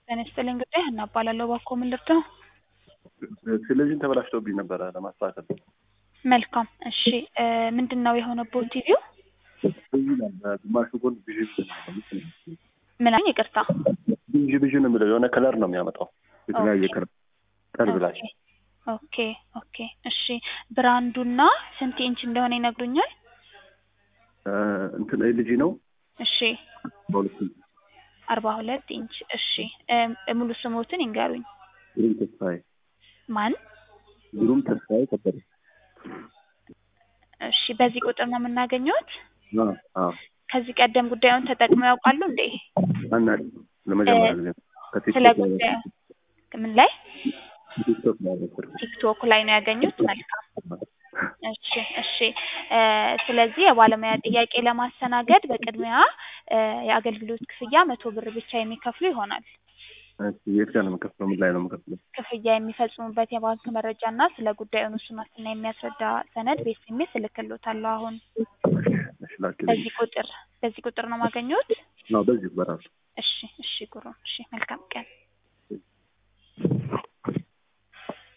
ጤና ይስጥልኝ እንግዲህ እና እባላለሁ እባክዎ ምን ልርዳው? ቴሌቪዥን ተበላሽቶብኝ ነበረ ለማስተካከል። መልካም እሺ እ ምንድን ነው የሆነብዎት ቲቪው? ግማሹ ጎን ብዥ ምን አለኝ ይቅርታ ብዥ ብዥ ነው የሚለው የሆነ ከለር ነው የሚያመጣው የተለያየ ኦኬ። ከለር ጠርዝ ላይ ኦኬ ኦኬ እሺ ብራንዱና ስንት ኢንች እንደሆነ ይነግሩኛል? እ እንትን ኤልጂ ነው እሺ በሁለት ኢንች አርባ ሁለት ኢንች እሺ እ ሙሉ ስሞትን ይንገሩኝ። ግሩም ተስፋዬ ማን? ግሩም ተስፋዬ ከበደ እሺ በዚህ ቁጥር ነው የምናገኘዎት? አ አ ከዚህ ቀደም ጉዳዩን ተጠቅመው ያውቃሉ እንዴ? አናውቅም ለመጀመሪያ ጊዜ ስለ ከቲክቶክ ላይ ጉዳዩ ምን ላይ? ቲክቶክ ላይ ነበር ቲክቶክ ላይ ነው ያገኙት? መልካም እሺ እሺ እ ስለዚህ የባለሙያ ጥያቄ ለማስተናገድ በቅድሚያ እ የአገልግሎት ክፍያ መቶ ብር ብቻ የሚከፍሉ ይሆናል። እሺ የት ጋር ነው የምከፍለው? ምን ላይ ነው የምከፍለው? ክፍያ የሚፈጽሙበት የባንክ መረጃ እና ስለ ጉዳዩ ንሱን ዋስትና የሚያስረዳ ሰነድ በኤስኤምኤስ እልክልዎታለሁ አሁን እሺ ላኪልኝ። በዚህ ቁጥር በዚህ ቁጥር ነው ማገኘዎት? አዎ በዚሁ በራሱ እሺ እሺ ጉሩም እሺ መልካም ቀን